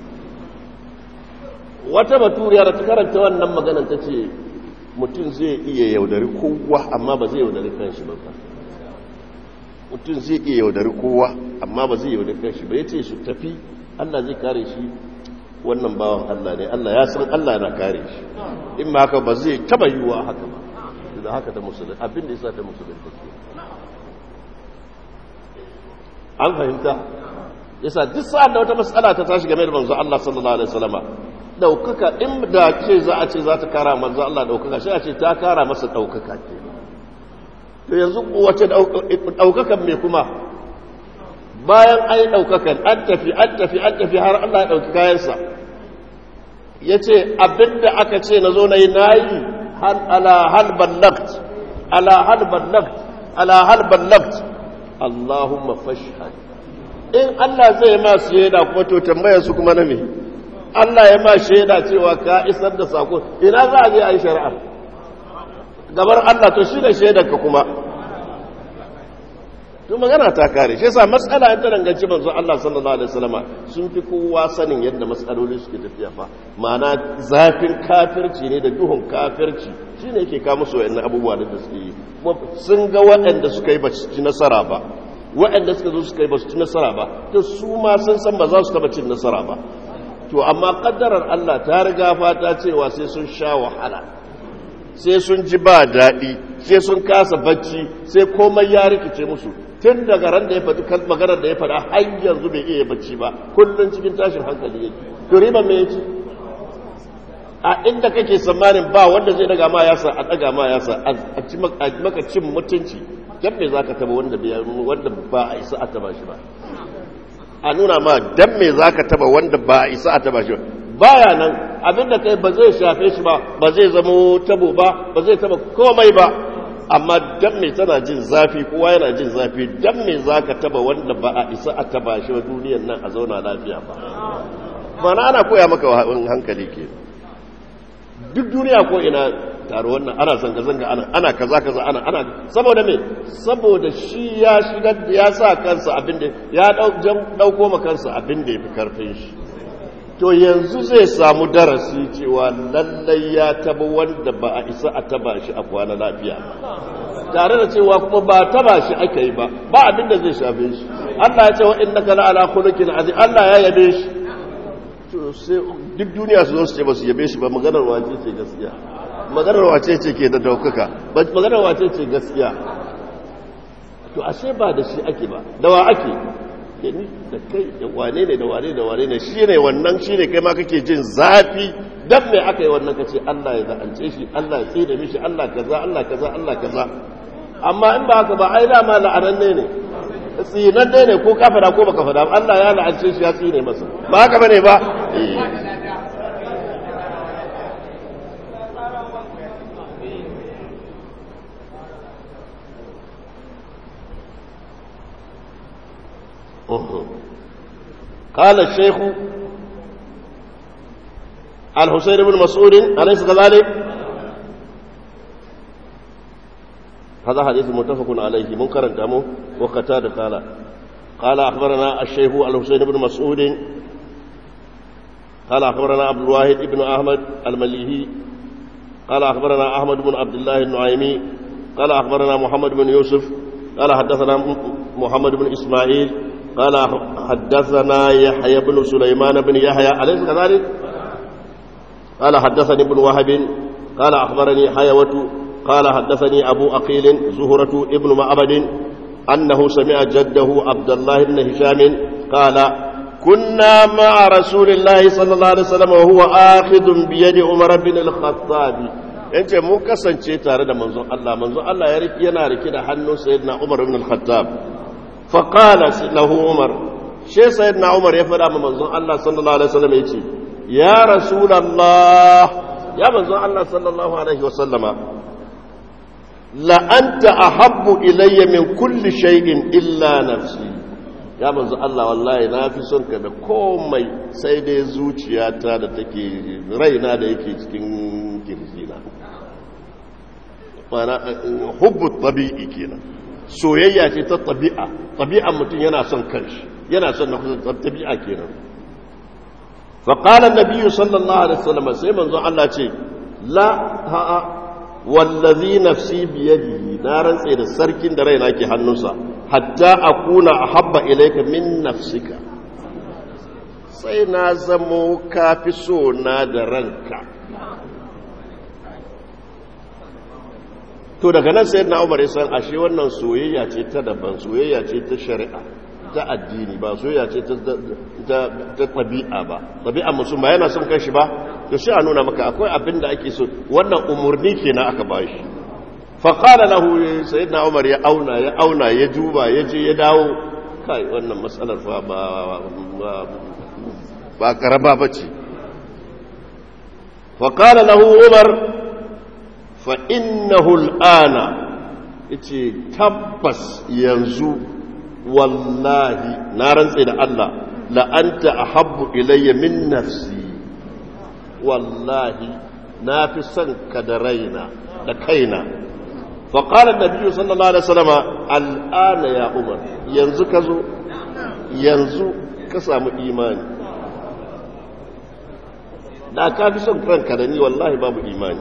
wata baturiya da ta karanta wannan maganar ta ce mutum zai iya yaudari kowa amma ba zai yaudari kanshi ba mutum zai iya yaudari kowa amma ba zai yaudari kanshi ba yace su tafi Allah zai kare shi wannan bawan Allah ne Allah ya san Allah na kare shi in ma haka ba zai taba yiwuwa haka ba da haka da musulun abin da yasa ta musulun take an fahimta yasa duk sa'an da wata matsala ta tashi game da manzo Allah sallallahu alaihi wasallama daukaka in da ce za a ce za ta kara manzo Allah daukaka shi a ce ta kara masa daukaka ce to yanzu wace daukakan me kuma bayan ai daukakan an tafi an tafi an tafi har Allah ya dauki kayansa yace abinda aka ce nazo nayi nayi hal ala hal ballagt ala hal ballagt ala hal ballagt Allahumma fashhad in Allah zai ma shaida kuma to tambayar su kuma na me Allah ya ma shaida cewa ka isar da sako ina za a je a yi shari'a gabar Allah to shi da shaidar ka kuma to magana ta kare shi yasa matsala ta danganci manzo Allah sallallahu alaihi wasallama sun fi kowa sanin yadda matsaloli suke tafiya fa ma'ana zafin kafirci ne da duhun kafirci shine yake kawo musu wayannan abubuwa da suke yi sun ga waɗanda suka yi ba su ci nasara ba waɗanda suka zo suka yi ba su ci nasara ba to su ma sun san ba za su taba cin nasara ba to amma kaddarar Allah ta riga fata cewa sai sun sha wahala sai sun ji ba daɗi sai sun kasa bacci sai komai ya rikice musu tun daga ran da ya faɗi maganar da ya faɗa har yanzu bai iya bacci ba kullum cikin tashin hankali yake to riba me yake a inda kake tsammanin ba wanda zai daga ma yasa a daga ma yasa a ci maka cin mutunci dan me zaka taba wanda wanda ba a isa a taba shi ba a nuna ma dan me zaka taba wanda ba a isa a taba shi ba baya nan abinda kai ba zai shafe shi ba ba zai zama tabo ba ba zai taba komai ba amma dan me tana jin zafi kowa yana jin zafi dan me zaka taba wanda ba a isa a taba shi ba duniyar nan a zauna lafiya ba mana ana koya maka hankali ke duk duniya ko ina taro wannan ana zanga zanga ana ana kaza kaza ana ana saboda me saboda shi ya shigar ya sa kansa abinda ya dauko ma kansa abinda yafi karfin shi to yanzu zai samu darasi cewa lallai ya taba wanda ba a isa a taba shi a kwana lafiya tare da cewa kuma ba taba shi aka yi ba ba abinda zai shafe shi Allah ya ce wa innaka la ala khuluqin azim Allah ya yabe shi to sai duk duniya su zo su ce ba su yabe shi ba maganar wace ce gaskiya maganar wace ce ke da daukaka maganar wace ce gaskiya to ashe ba da shi ake ba da wa ake da ni da kai da wane ne da wane da wane ne shi ne wannan shi ne kai ma kake jin zafi dan mai aka yi wannan kace Allah ya za'ance shi Allah ya tsida mishi Allah kaza Allah kaza Allah kaza amma in ba haka ba ai dama la'ananne ne tsinanne ne ko ka fada ko baka fada Allah ya la'ance shi ya tsine masa ba haka bane ba قال الشيخ الحسين بن مسعود أليس كذلك هذا حديث متفق عليه منكر دمه وقتاد قال قال أخبرنا الشيخ الحسين بن مسعود قال أخبرنا عبد الواحد بن أحمد المليهي قال أخبرنا أحمد بن عبد الله النعيمي قال أخبرنا محمد بن يوسف قال حدثنا محمد بن إسماعيل قال حدثنا يحيى بن سليمان بن يحيى أليس كذلك قال حدثني ابن وهب قال أخبرني حيوة قال حدثني أبو أقيل زهرة ابن معبد أنه سمع جده عبد الله بن هشام قال كنا مع رسول الله صلى الله عليه وسلم وهو آخذ بيد عمر بن الخطاب yace mu kasance tare da manzon Allah manzon Allah ya riki yana riki da hannun sayyidina Umar ibn al-Khattab fa qala lahu Umar she sayyidina Umar ya fada ma manzon Allah sallallahu alaihi wasallam yace ya rasulullah ya manzon Allah sallallahu alaihi wasallama la anta ahabbu ilayya min kulli shay'in illa nafsi ya manzo Allah wallahi na fi son ka da komai sai dai zuciyata da take raina da yake cikin kirjina mana hubbu tabi'i kenan soyayya ce ta tabi'a tabi'a mutum yana son kanshi yana son na kusa tabi'a kenan fa qala an-nabiy sallallahu alaihi wasallam sai manzo Allah ce la ha'a wallazi nafsi biyadihi na rantse da sarkin da raina ke hannunsa hatta akuna ahabba ilayka min nafsika sai na zamo kafi so na da ranka to daga nan sai na umar san ashe wannan soyayya ce ta daban soyayya ce ta shari'a ta addini ba soyayya ce ta tabi'a ba tabi'a mutum ba yana son kanshi ba to sai a nuna maka akwai abin da ake so wannan umurni kenan aka ba shi faƙala lahu sayyidina umar ya auna ya auna ya duba ya je ya dawo kai wannan matsalar fa ba ba karaba bace faƙala lahu umar fa innahu al'ana yace tabbas yanzu wallahi na rantse da Allah la anta ahabbu ilayya min nafsi wallahi na fi son ka da raina da kaina فقال النبي صلى الله عليه وسلم الآن يا عمر ينزو كزو ينزو كسام إيماني da ka fi son ranka da ni wallahi babu imani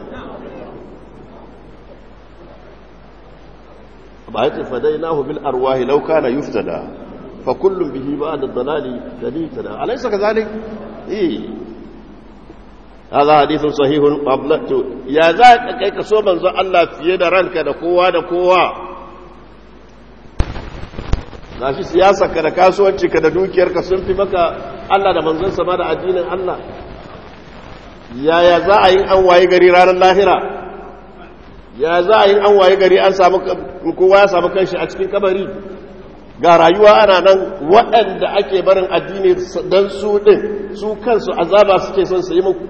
ba ya ce fadai nahu bil arwahi lau kana yuftada fa kullum bihi ba da dalali dalita alaisa ka zalik eh هذا حديث صحيح قبلت يا ذاك kai ka so manzo Allah fiye da ranka da kowa da kowa gashi siyasa ka da kasuwanci ka da dukiyar ka sun fi maka Allah da manzon sa ba da addinin Allah yaya za a yi an waye gari ranar lahira ya za a yi an waye gari an samu kowa ya samu kanshi a cikin kabari ga rayuwa ana nan waɗanda ake barin addini don su ɗin su kansu azaba suke son su yi muku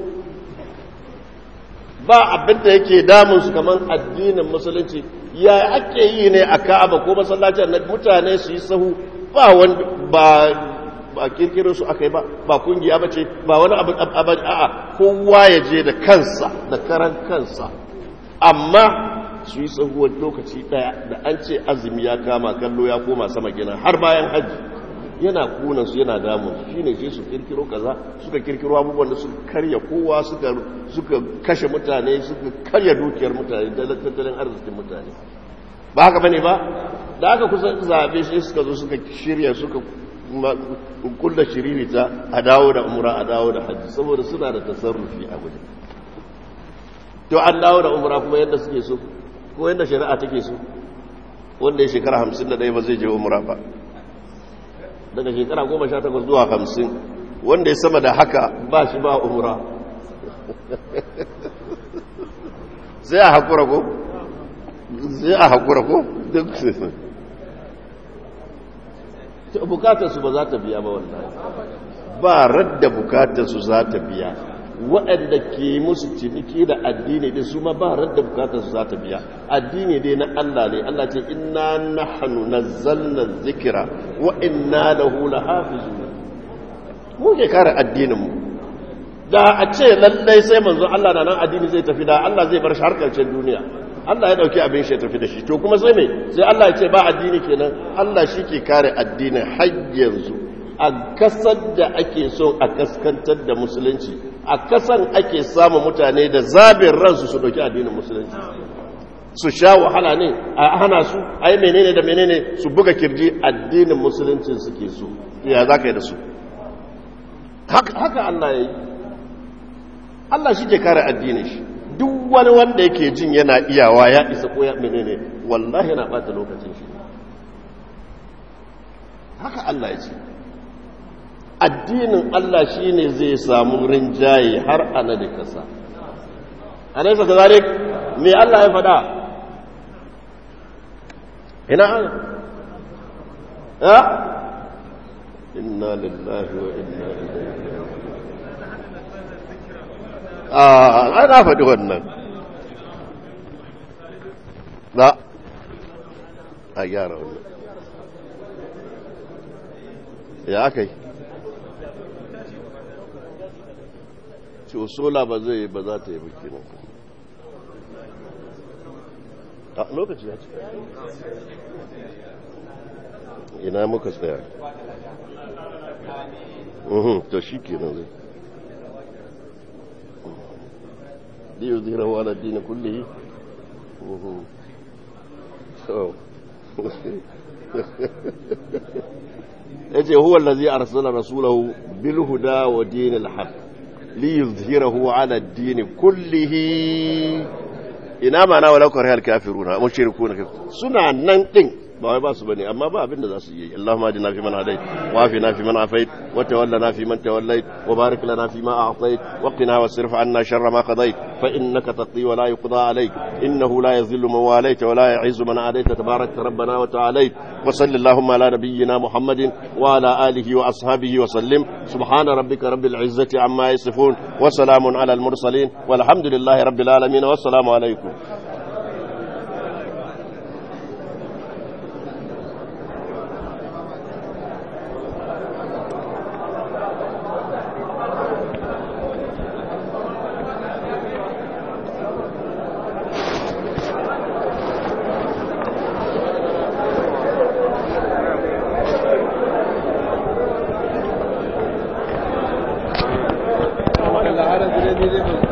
ba abin da yake damunsu kamar addinin musulunci ya ake yi ne a ka'aba ko masallacin na mutane su yi sahu ba wanda ba ba kirkirin su aka yi ba ba kungiya ba ce ba wani abin abin a'a kowa ya je da kansa da karan kansa amma su yi sahuwar lokaci daya da an ce azumi ya kama kallo ya koma sama gina har bayan hajji yana kunan su yana damun su shine sai su kirkiro kaza suka kirkiro abubuwan da suka karya kowa suka suka kashe mutane suka karya dukiyar mutane da tattalin arzikin mutane ba haka bane ba da aka kusa zabe sai suka zo suka shirya suka kulla shiriri ta a dawo da umra a dawo da hajji saboda suna da tasarrufi a waje to an dawo da umra kuma yadda suke so ko yadda shari'a take so wanda ya shekara hamsin da ɗaya ba zai je umra ba daga shekara goma sha takwas zuwa hamsin wanda ya sama da haka ba shi ba umra sai a haƙura ko? sai a haƙura ko? duk bukatarsu ba za ta biya ba wallahi ba radda bukatarsu za ta biya waɗanda ke musu ciniki da addini din su ma ba radda bukatarsu za ta biya addini dai na Allah ne Allah ce inna nahnu nazzalna dhikra wa inna lahu lahafizun mu ke kare addinin mu da a ce lallai sai manzo Allah na nan addini zai tafi da Allah zai bar shi har karshen duniya Allah ya dauki abin shi ya tafi da shi to kuma sai me sai Allah ya ce ba addini kenan Allah shi ke kare addinin har yanzu a kasar da ake so a kaskantar da musulunci a kasan ake samun mutane da zabin ransu su dauki addinin musulunci su sha wahala ne a hana su a yi menene da menene su buga kirji addinin musulunci suke so ya za ka yi da su haka Allah ya yi Allah shi ke kare addinin shi duk wani wanda yake jin yana iyawa ya isa ko ya menene wallahi yana bata lokacin shi haka Allah ya ce addinin Allah shine zai samu rinjaye har ana da kasa alaysa kazalik me Allah ya faɗa ina ana ha inna lillahi wa inna ilaihi a na faɗi wannan na a gyara wannan ya aka yi sola ba zai ba za ta yi buki nan a lokaci ya ce ina muka tsaya to shi ke nan zai ليظهره على الدين كله yace huwa allazi arsala rasulahu bil huda wa dinil haqq liyuzhirahu ala ad-din kullihi ina mana wala karihal kafiruna mushrikuna suna nan din ba wai ba su bane amma ba abin da za su yi Allahumma ajina fi man hadait wa afina fi man afait wa tawallana fi man tawallait wa barik lana fi ma a'tait wa qina wasrif 'anna sharra ma qadait fa innaka taqdi wa la yuqda alayk innahu la yadhillu man walayt wa la yu'izzu man adayt tabarakta rabbana wa ta'alayt wa salli Allahumma ala nabiyyina Muhammadin wa ala alihi wa ashabihi wa sallim subhana rabbika rabbil 'izzati 'amma yasifun wa salamun 'ala al mursalin walhamdulillahi rabbil alamin wa assalamu alaykum Allah har da ne